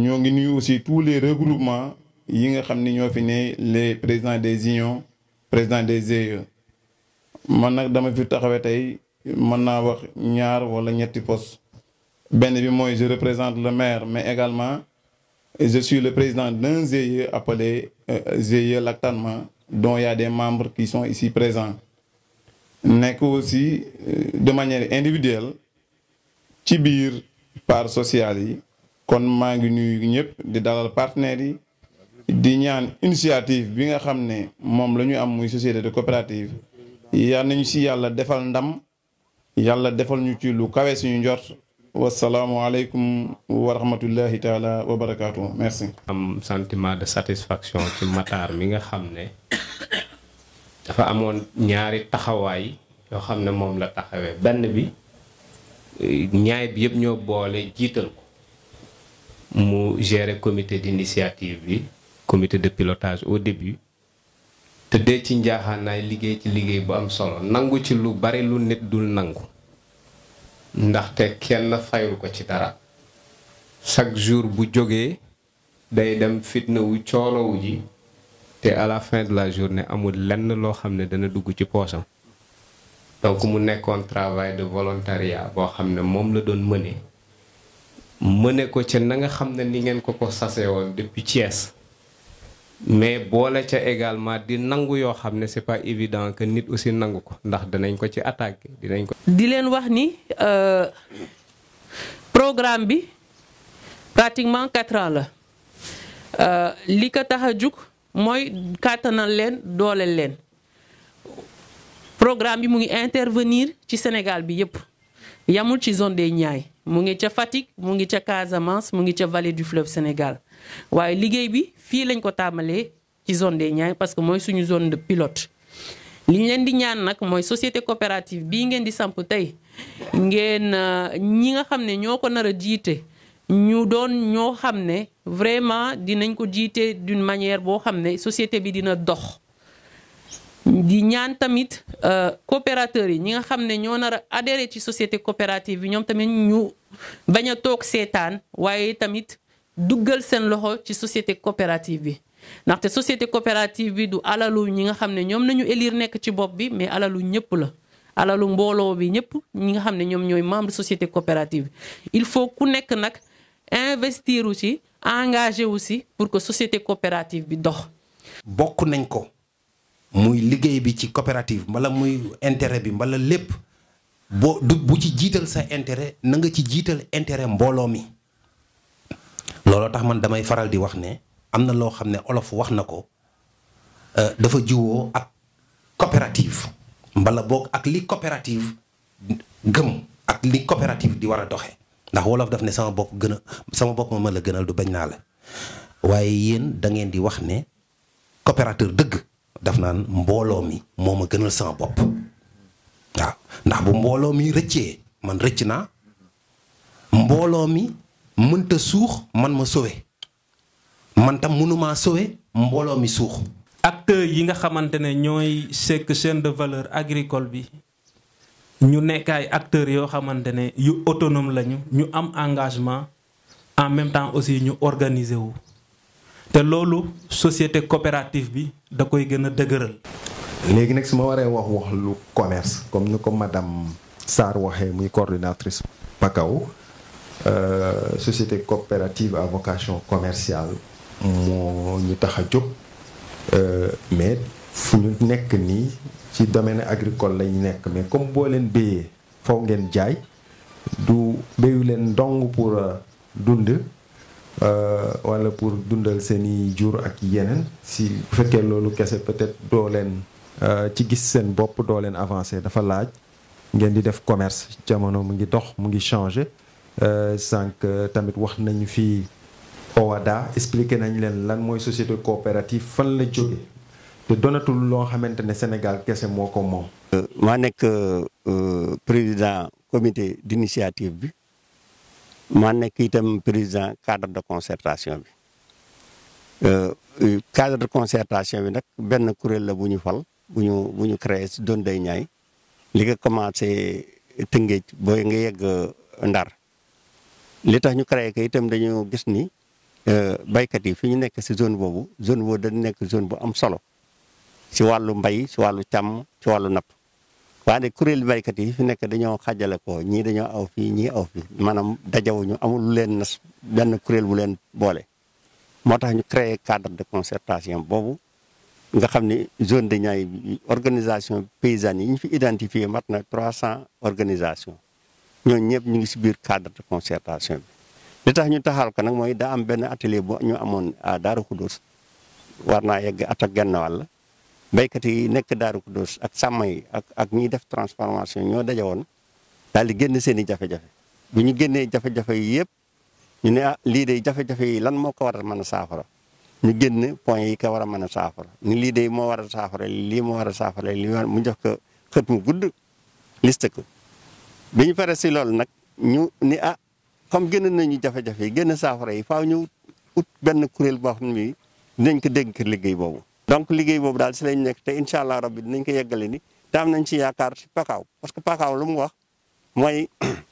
ñoo ngi nuyu aussi tous les regroupements yi nga xam ni ñoo fi ne les présidents des unions présidents des GIE man nag dama fi taxawee tey mën naa wax ñaar wala ñetti poste benn bi mooy je représente le maire mais également je suis le président d'un GIE appelé GIE Lactatement dont il y a des membres qui sont ici présents nekk aussi de manière individuelle ci biir part sociale yi kon maa ngi nuyu ñëpp di dalal partenaires yi di ñaan initiative bi nga xam ne moom la ñu am muy société de coopérative yal nañu si yàlla defal ndam yàlla defal ñu ci lu kawe suñu njort wasalaamualeykum wa rahmatullahi taala wa barakaatu merci. am sentiment de satisfaction ci Matar mi nga xam ne dafa amoon ñaari taxawaay yoo xam ne moom la taxawee benn bi ñaay bi yëpp ñoo boole jiital ko mu gérer comité d'initiative bi comité de pilotage au début te dee ci njaaxaanaay liggéey ci liggéey bu am solo nangu ci lu bari lu nit dul nangu ndaxte kenn fayul ko ci dara chaque jour bu jógee day dem fitna wu coolowu ji te à la fin de la journée amul lenn loo xam ne dana dugg ci poosam donc mu nekkoon travail de volontariat boo xam ne moom la doon mëne mëne ko ca na nga xam ne ni ngeen ko ko sase woon depuis Thiès mais boole ca également di nangu yoo xam ne c'est pas évident que nit aussi nangu ko ndax danañ ko ci attaqué dinañ ko. di leen wax ni programme bi pratiquement quatre ans la li ko tax a jug mooy kàttanal leen dooleel leen programme bi mu ngi intervenir ci Sénégal bi yépp yamul ci zone des Niayes mu ngi ca Fatick mu ngi ca Casamance mu ngi ca vallée du fleuve Sénégal waaye liggéey bi fii lañ ko tàmbalee ci zone des Niayes parce que mooy suñu zone de pilote li ñu leen di ñaan nag mooy société coopérative bii ngeen di samp tey ngeen ñi nga xam ne ñoo ko nar a jiite ñu doon ñoo xam ne vraiment dinañ ko jiite d'une manière boo xam ne société bi dina dox di ñaan tamit coopérateurs yi ñi nga xam ne ñoo nar a adhéré ci société coopérative bi ñoom tamit ñu bañ a toog seetaan waaye tamit duggal seen loxo ci société coopérative bi ndaxte société coopérative bi du alalu ñi nga xam ne ñoom nañu élire nekk ci bopp bi mais alalu ñëpp la alalu mbooloo bi ñëpp ñi nga xam ne ñoom ñooy membre société coopérative bi il faut ku nekk nag investir wu ci engagé wu si pour que société coopérative bi dox bokk nañ ko muy liggéey bi ci coopérative mbala muy intérêt bi mbala lépp boo du bu ci jiital sa intérêt na nga ci jiital intérêt mbooloo mi looloo tax man damay faral di wax ne am na loo xam ne olof wax na ko dafa jiwoo ak coopérative mbala boog ak li coopérative gëm ak li coopérative di war a doxe ndax wolof daf ne sama bopp gën a sama bopp ma la gënal du bañ naa la waaye yéen da ngeen di wax ne coopérateur dëgg daf naan mbooloo mi moo ma gënal sama bopp waaw ndax bu mbooloo mi rëccee man rëcc naa mbooloo mi mënta suux man ma sowe man tam mënumaa sowe mbooloo mi suux acteurs yi nga xamante ne ñooy sekk chaîne de valeur agricole bi ñu nekk ay acteurs yoo xamante ne yu autonome lañu ñu am engagement en même temps aussi ñu organiser wu te loolu société coopérative bi da koy gën a dëgëral. léegi nag su ma waree wax wax lu commerce comme ni ko madame Sarr waxee muy coordinatrice Pakaw société coopérative à vocation commerciale moo ñu tax a jóg mais fu ñu nekk nii ci domaine agricole lañu nekk mais comme boo leen béyee faw ngeen jaay du béyu leen dong pour dund wala pour dundal seeni jur ak yeneen si bu fekkee loolu kese peut-être doo leen ci gis seen bopp doo leen avancer dafa laaj ngeen di def commerce jamono mu ngi dox mu ngi changer sànq tamit wax nañu fii OHADA expliqué nañ leen lan mooy société coopérative fan la jóge te donatul loo xamante ne Sénégal kese moo ko moom. maa nekk président comité d'initiative bi maa nekk itam président cadre de concertation bi cadre de concertation bi nag benn kuréel la bu ñu fal bu ñu bu ñu créé si doon day ñaay li nga commencé Tëngéej booy nga yegg Ndar li tax ñu créé ko itam dañu gis ni baykat yi fi ñu nekk si zone boobu zone boobu dañ nekk zone bu am solo si wàllu mbay si wàllu càmm si wàllu napp waaye kuréel baykat yi fi nekk dañoo xàjjale ko ñii dañoo aw fii ñii aw fii maanaam dajawuñu amul lu leen nas benn kuréel bu leen boole moo tax ñu créé cadre de concertation boobu nga xam ni zone de Niayes bi organisation paysanne yi ñu fi identifié mat na 300 organisations ñooñu ñëpp ñu ngi si biir cadre de concertation bi. li tax ñu taxal ko nag mooy daa am benn atelier bu ñu amoon à Darou Khoudoss war naa yegg at ak genn wàll béykat yi nekk Darou Khoudoss ak sàmm yi ak ak ñiy def transformation ñoo daje woon daal di génn seen i jafe-jafe bu ñu génnee jafe-jafe yi yëpp ñu ne ah lii de jafe-jafe yi lan moo ko war a mën a saafara. ñu génn point yi ko war a mën a saafara ni lii de moo war a saafara lii moo war a saafara lii mu jox ko xët mu gudd liste ko bi ñu pare si loolu nag ñu ni ah comme génn nañu jafe-jafe yi génn saafara yi faaw ñu ut benn kuréel boo xam ne dinañ ko dégg liggéey boobu. donc liggéey boobu daal si lañ nekk te incha allah rabbi dinañ ko yeggale ni te am nañ ci yaakaar si pakaaw parce que pakaaw lu mu wax mooy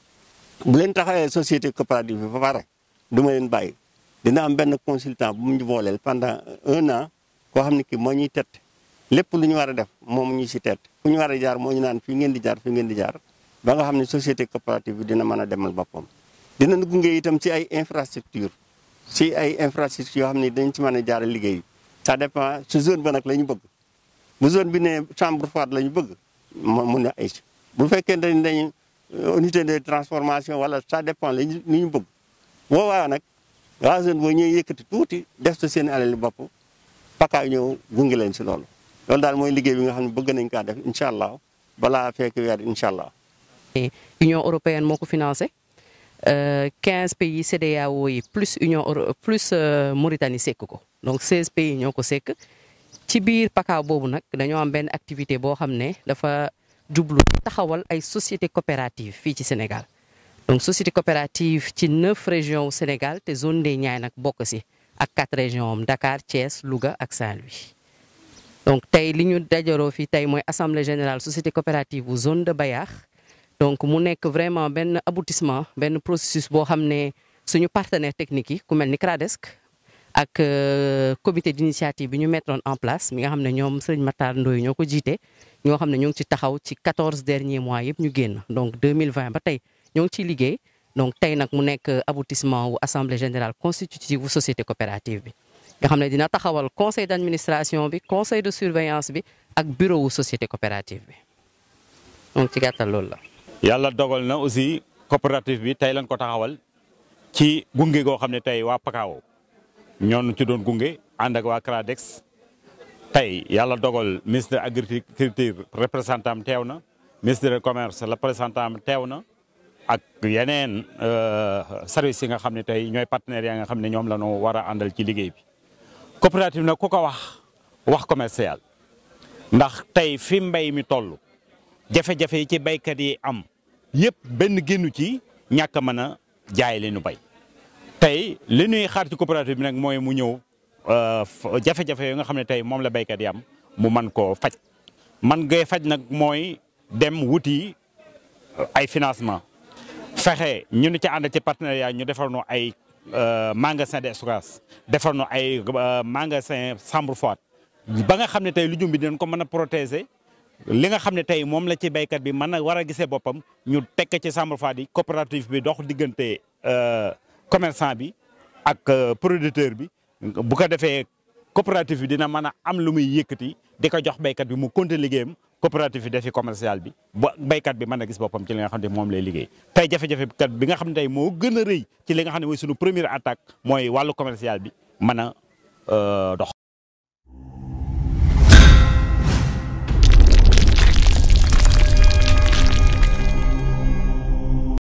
bu leen taxawee société coopérative bi ba pare du ma leen bàyyi. dina am benn consultant bu mu ñu booleel pendant un an koo xam ne kii moo ñuy tett lépp lu ñu war a def moom ñu si tett fu ñu war a jaar moo ñu naan fii ngeen di jaar fii ngeen di jaar ba nga xam ne société coopérative bi dina mën a demal boppam. dina gunge itam ci ay infrastructure si ay infrastructure yoo xam ne dañ ci mën a jaar liggéey ça dépend su zone ba nag la ñu bëgg bu zone bi ne chambre froide la ñu bëgg mu ne ay bu fekkee dañ dañ unité de transformation wala ça dépend la ñu li ñu bëgg boobaa nag. waa zone boo ñëwee yëkkati tuuti def sa seen alal bopp pakaaw ñëw gunge leen si loolu loolu daal mooy liggéey bi nga xam ne bëgg nañ kaa def incha allah balaa fekk weer incha allah. Union européenne moo ko financé quinze pays CEDEAO yi plus Union Euro plus Mauritanie sekk ko donc seize pays ñoo ko sekk ci biir pakaaw boobu nag dañoo am benn activité boo xam ne dafa jublu taxawal ay société coopérative fii ci Sénégal. donc société coopérative ci neuf régions au Sénégal te zone des Niayes nag bokk si ak quatre régions am Dakar Thiès Louga ak Saint-Louis donc tey li ñu dajaloo fii tey mooy assemblée générale société coopérative bu zone de Bayaax donc mu nekk vraiment benn aboutissement benn processus boo xam ne suñu partenaire technique yi ku mel ni CRADESC ak comité d'initiative bi ñu mettroon en place mi nga xam ne ñoom Serigne Matar Ndoye ñoo ko jiite ñoo xam ne ñoo ngi ci taxaw ci 14 derniers mois yëpp ñu génn donc 2020 ba tey ñoo ngi ciy liggéey donc tey nag mu nekk aboutissement wu assemblée générale constitutive bu société coopérative bi nga xam ne dina taxawal conseil d'administration bi conseil de surveillance bi ak bureau wu société coopérative bi donc ci gàttal loolu la. yàlla dogal na aussi coopérative bi tey lañ ko taxawal ci gunge goo xam ne tey waa Pakao ñoonu ci doon gunge ànd ak waa CRADEX tey yàlla dogal ministre de agriculture représentant teew na ministre de commerce représentant teew na. ak yeneen service yi nga xam ne tey ñooy partenaires yi nga xam ne ñoom la ñu war a àndal ci liggéey bi coopérative nag ku ko wax wax commercial ndax tey fi mbay mi toll jafe-jafe yi ci baykat yi am yëpp benn génnu ci ñàkk a mën a jaay li ñu bay tey li ñuy xaar ci coopérative bi nag mooy mu ñëw jafe-jafe yi nga xam ne tey moom la baykat yi am mu man koo faj man ngay faj nag mooy dem wuti ay financement fexe ñu ni ci ànd ci partenariat ñu defar nu ay magasin de stockage defar nu ay magasin chambre froide ba nga xam ne tey lujum bi dinañ ko mën a protéger li nga xam ne tey moom la ci béykat bi mën a war a gisee boppam ñu tekk ci chambre froide yi coopérative bi dox diggante commerçant bi ak producteur bi bu ko defee coopérative bi dina mën a am lu muy yëkkati di ko jox béykat bi mu continuer liggéeyam coopérative bi defi commercial bi ba béykat bi mën a gis boppam ci li nga xam ne moom lay liggéey tey jafe-jafe kat bi nga xam ne tey moo gën a rëy ci li nga xam ne mooy sunu première attaque mooy wàllu commercial bi mën a dox